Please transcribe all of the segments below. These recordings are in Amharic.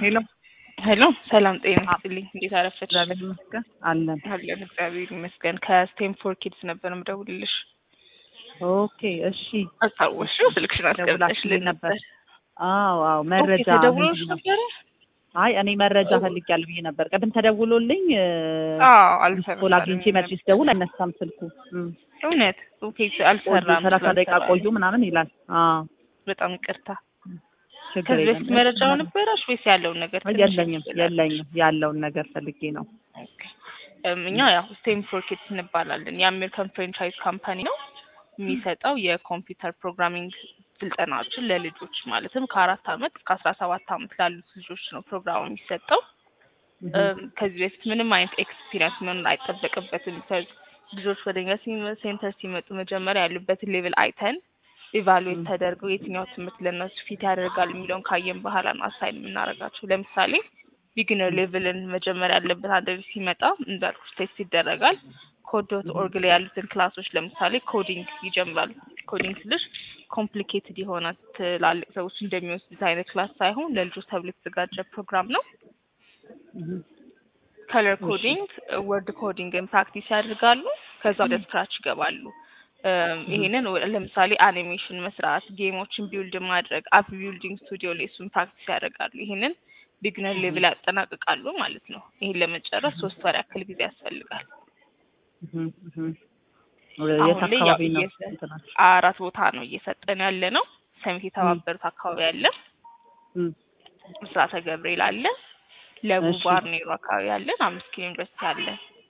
ሄሎ ሄሎ ሰላም ጤና ይስጥልኝ። እንዴት አረፈች? እግዚአብሔር ይመስገን አለን። አለን እግዚአብሔር ይመስገን። ከስቴም ፎር ኪድስ ነበር ምደውልልሽ። ኦኬ እሺ፣ አስታወስሽው? ስልክሽን አስቀምጠሽልን ደውላችልኝ ነበር። አዎ አዎ፣ መረጃ ተደውሎሽ ምንድን ነው? ነበረ? አይ እኔ መረጃ ፈልጊያለሁ ብዬ ነበር። ቅድም ተደውሎልኝ አዎ ኮል አልሰራም። አግኝቼ መልሼ ስደውል አይነሳም ስልኩ። እም፣ እውነት ኦኬ፣ ቆዩ አልሰራም። ሰላሳ ደቂቃ ስላልሰራ ቆዩ ምናምን ይላል። አዎ በጣም ይቅርታ። ችግር ከዚህ የለም። በፊት መረጃው ነበረሽ ወይስ ያለውን ነገር ትንሽ የለኝም ትላለሽ? የለኝም ያለውን ነገር ፈልጌ ነው። ኦኬ። እም፣ እኛ ያው ስቴም ፎር ኪድስ እንባላለን። የአሜሪካን ፍራንቻይዝ ካምፓኒ ነው የሚሰጠው የኮምፒውተር ፕሮግራሚንግ ስልጠናዎችን ለልጆች ማለትም ከአራት አመት እስከ አስራ ሰባት አመት ላሉት ልጆች ነው ፕሮግራሙ የሚሰጠው። እም፣ ከዚህ በፊት ምንም አይነት ኤክስፒሪየንስ መኖር አይጠበቅበትም። ከ- ልጆች ወደ እኛ ሲመ- ሴንተር ሲመጡ መጀመሪያ ያሉበትን ሌቭል አይተን ኢቫሉዌት ም። ተደርገው የትኛው ትምህርት ለእነሱ ፊት ያደርጋል የሚለውን ካየን በኋላ ነው አሳይን የምናደርጋቸው። ለምሳሌ ቢግነር ሌቭልን መጀመሪያ ያለበት አንድ ልጅ ሲመጣ እንዳልኩሽ ቴስት ይደረጋል። ኮድ ዶት ኦርግ ላይ ያሉትን ክላሶች ለምሳሌ ኮዲንግ ይጀምራሉ። ኮዲንግ ስልሽ ኮምፕሊኬትድ የሆነ ትላልቅ ሰዎች እንደሚወስዱት አይነት ክላስ ሳይሆን ለልጆች ተብሎ የተዘጋጀ ፕሮግራም ነው። እም፣ ከለር ኮዲንግ፣ ወርድ ኮዲንግን ፕራክቲስ ያደርጋሉ። ከዛ ወደ ስክራች ይገባሉ። እም፣ ይሄንን ወ- ለምሳሌ አኒሜሽን መስራት፣ ጌሞችን ቢውልድ ማድረግ፣ አፕ ቢልዲንግ ስቱዲዮ ላይ እሱን ፕራክቲስ ያደርጋሉ። ይሄንን ቢግነር ሌቭል ያጠናቅቃሉ ማለት ነው። ይሄን ለመጨረስ ሶስት ወር ያክል ጊዜ ያስፈልጋል። እም፣ እም። የት አሁን ላይ ያው አካባቢ ነው እየሰ- እንትናችሁ? አራት ቦታ ነው እየሰጠን ያለ ነው። ሰሚት የተባበሩት አካባቢ አለ፣ እም፣ ምስራተ ገብርኤል አለ፣ ለቡ እሺ። ባርኔሮ አካባቢ አለን፣ አምስት ኪሎ ዩኒቨርሲቲ አለ።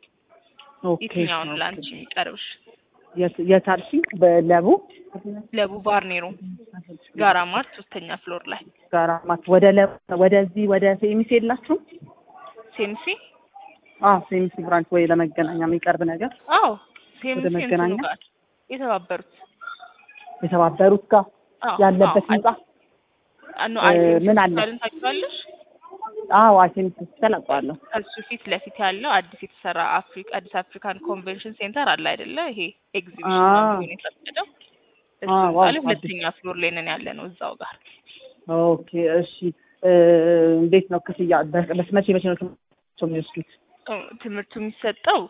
ኦኬ የትኛውን ኦኬ። ለአንቺ የሚቀርብሽ? የት የት አልሽኝ? በለቡ ለቡ ባርኔሮ ጋራ ማርት ሶስተኛ ፍሎር ላይ ጋራ ማት ወደ ለቡ ወደዚህ ወደ ሴሚስ የላችሁም? ሴምሲ። አዎ ሴሚስ ብራንች ወይ ለመገናኛ የሚቀርብ ነገር አዎ ሴምሲ እንትኑ መገናኛ? ጋር የተባበሩት የተባበሩት ጋር አዎ፣ ያለበት አዎ፣ ህንጻ አኖ እ አይሴምሲ ምን አለ? ሆስፒታልን ታውቂዋለሽ? አዎ ሴሚስ ተለቋለሁ። ከሱ ፊት ለፊት ያለው አዲስ የተሰራ አፍሪካ አዲስ አፍሪካን ኮንቬንሽን ሴንተር አለ አይደለ? ይሄ ኤግዚቢሽን አዎ። ነው የፈቀደው። እሱ አዎ፣ ህንጻ ላይ አዲስ። ሁለተኛ ፍሎር ላይ ነን ያለ ነው እዛው ጋር። ኦኬ እሺ እ እንዴት ነው ክፍያ? በ- በስ- መቼ መቼ ነው ትምህርት የሚወስዱት? እ፣ ትምህርቱ የሚሰጠው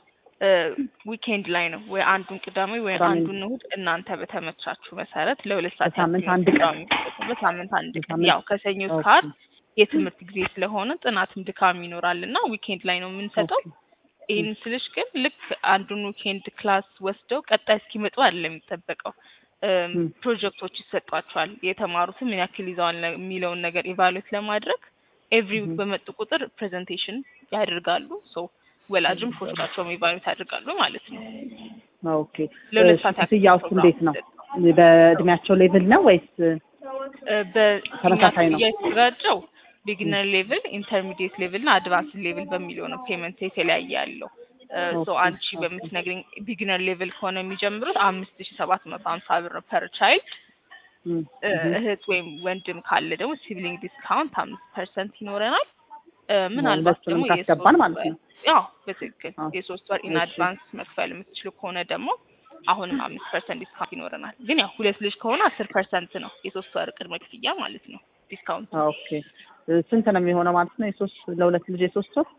ዊኬንድ ላይ ነው ወይ አንዱን ቅዳሜ ወይ ቅዳሜ። አንዱን እሑድ እናንተ በተመቻችሁ መሰረት ለሁለት ሰዓት በሳምንት ያክል አንድ ነው ቀን? የሚሰጠው። በሳምንት አንድ ቀን በሳምንት- ያው ከሰኞ እስከ ኦኬ። ዓርብ የትምህርት ጊዜ ስለሆነ ጥናትም ድካም ይኖራል እና ዊኬንድ ላይ ነው የምንሰጠው። ኦኬ። ይህን ስልሽ ግን ልክ አንዱን ዊኬንድ ክላስ ወስደው ቀጣይ እስኪመጡ አይደለም የሚጠበቀው። እም፣ ም። ፕሮጀክቶች ይሰጧቸዋል። የተማሩትን ምን ያክል ይዘዋል ለ- የሚለውን ነገር ኢቫሉዌት ለማድረግ ኤቭሪ ዊክ ም። በመጡ ቁጥር ፕሬዘንቴሽን ያደርጋሉ። ሶ ወላጅም ልጆቻቸውም ኢቫሉዌት ያደርጋሉ ማለት ነው። ኦኬ ለሁለት እሺ፣ ሰዓት ያክል ክፍያውስ ፕሮግራም እንዴት ነው? የሚሰጠው። በእድሜያቸው ሌቭል ነው ወይስ እ፣ በእኛ ተመሳሳይ ነው? ክፍያ የተዘጋጀው ቢግነር ሌቭል፣ ኢንተርሚዲየት ሌቭል እና አድቫንስ ሌቭል በሚለው ነው ፔመንት የተለያየ ያለው። ሶ ኦኬ፣ አንቺ ኦኬ። በምትነግሪኝ ቢግነር ሌቭል ከሆነ የሚጀምሩት አምስት ሺ ሰባት መቶ ሀምሳ ብር ነው ፐር ቻይልድ። ም፣ እ፣ ም። እህት ወይም ወንድም ካለ ደግሞ ሲብሊንግ ዲስካውንት አምስት ፐርሰንት ይኖረናል። እ፣ ምናልባት ሁለቱንም ደግሞ ካስገባን የሶስት ማለት ወር ነው። ያው በትክክል አዎ። የሶስት ወር ኢን እሺ። አድቫንስ መክፈል የምትችሉ ከሆነ ደግሞ አሁንም አምስት ፐርሰንት ዲስካውንት ይኖረናል። ግን ያው ሁለት ልጅ ከሆነ አስር ፐርሰንት ነው የሶስት ወር ቅድመ ክፍያ ማለት ነው ዲስካውንት ኦኬ እ፣ ስንት ነው የሚሆነው ማለት ነው? የሶስት ለሁለት ልጅ የሶስት ወር?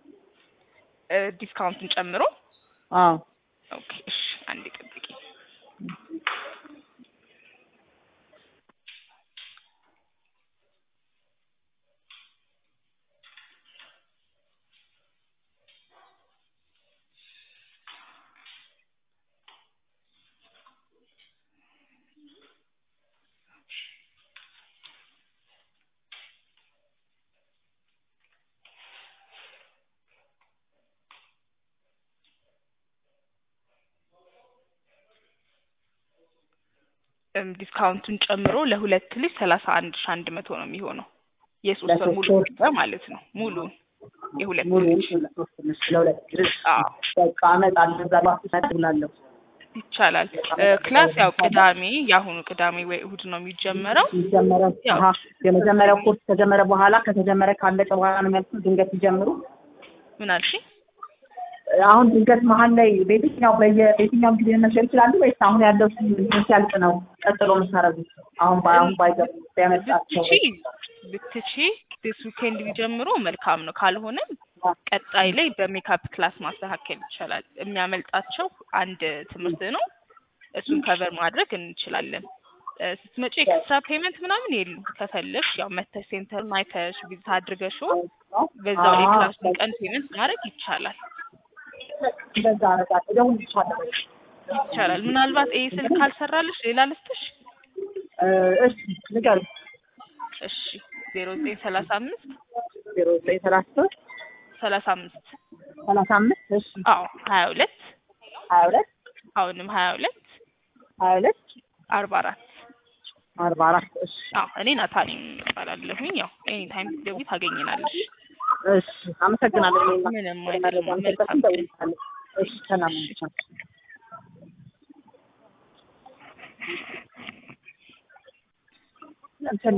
እ፣ ዲስካውንቱን ጨምሮ አዎ ኦኬ እሺ አንድ ጠብቂ እም፣ ዲስካውንቱን ጨምሮ ለሁለት ልጅ ሰላሳ አንድ ሺ አንድ መቶ ነው የሚሆነው የሶስት ወር ሙሉ ለሶስት ወር? ክፍያ ማለት ነው ሙሉን የሁለት ሙሉ ልጅ ለሶስት ልጅ ለሁለት ልጅ አዎ በቃ አመጣለሁ እዛ ባስ ብላለሁ። ይቻላል። እ፣ ክላስ ያው ቅዳሜ የአሁኑ ቅዳሜ ወይ እሁድ ነው የሚጀመረው። የሚጀመረው ያው አሀ፣ የመጀመሪያው ኮርስ ከጀመረ በኋላ ከተጀመረ ካለቀ በኋላ ነው የሚያልኩት። ድንገት ሲጀምሩ ምን አልሽ? አሁን ድንገት መሀል ላይ በየትኛው በየ በየትኛውም ጊዜ መሸር ይችላሉ ወይስ አሁን ያለው ሲያልቅ ነው ቀጥሎ የምታደርጉት? አሁን ባ- አሁን ባይገቡ ቢያመጣቸው ብትቺ ብትቺ ዲስ ዊኬንድ ቢጀምሩ መልካም ነው። ካልሆነም ቀጣይ ላይ በሜካፕ ክላስ ማስተካከል ይቻላል። የሚያመልጣቸው አንድ ትምህርት ነው። እሱን ከቨር ማድረግ እንችላለን። እ፣ ስትመጪ ኤክስትራ ፔመንት ምናምን የለም። ከፈለግሽ ያው መተሽ ሴንተር አይተሽ ቪዚት አድርገሽው በዛው ላይ ክላሱን ቀን ፔመንት ማድረግ ይቻላል እንደዛ አረጋለሁ። እደውልልሻለሁ። ይቻላል። ምናልባት ይሄ ስልክ ካልሰራልሽ ሌላ ልስጥሽ። እ፣ እሺ ንገሪኝ። እሺ ዜሮ ዘጠኝ ሰላሳ አምስት ዜሮ ዘጠኝ ሰላሳ ሶስት ሰላሳ አምስት ሰላሳ አምስት እሺ አዎ ሀያ ሁለት ሀያ ሁለት አሁንም ሀያ ሁለት ሀያ ሁለት አርባ አራት አርባ አራት እሺ አዎ እኔ ናታኒ እባላለሁኝ። ያው ኤኒ ታይም ስትደውይ ታገኝናለሽ። እሺ አመሰግናለሁ። እኔማ ምንም መረጃ አይደለም። መስጠት መልካም ቀን። እደውልልሻለሁ። እሺ ሰላም ነሽ? እንትን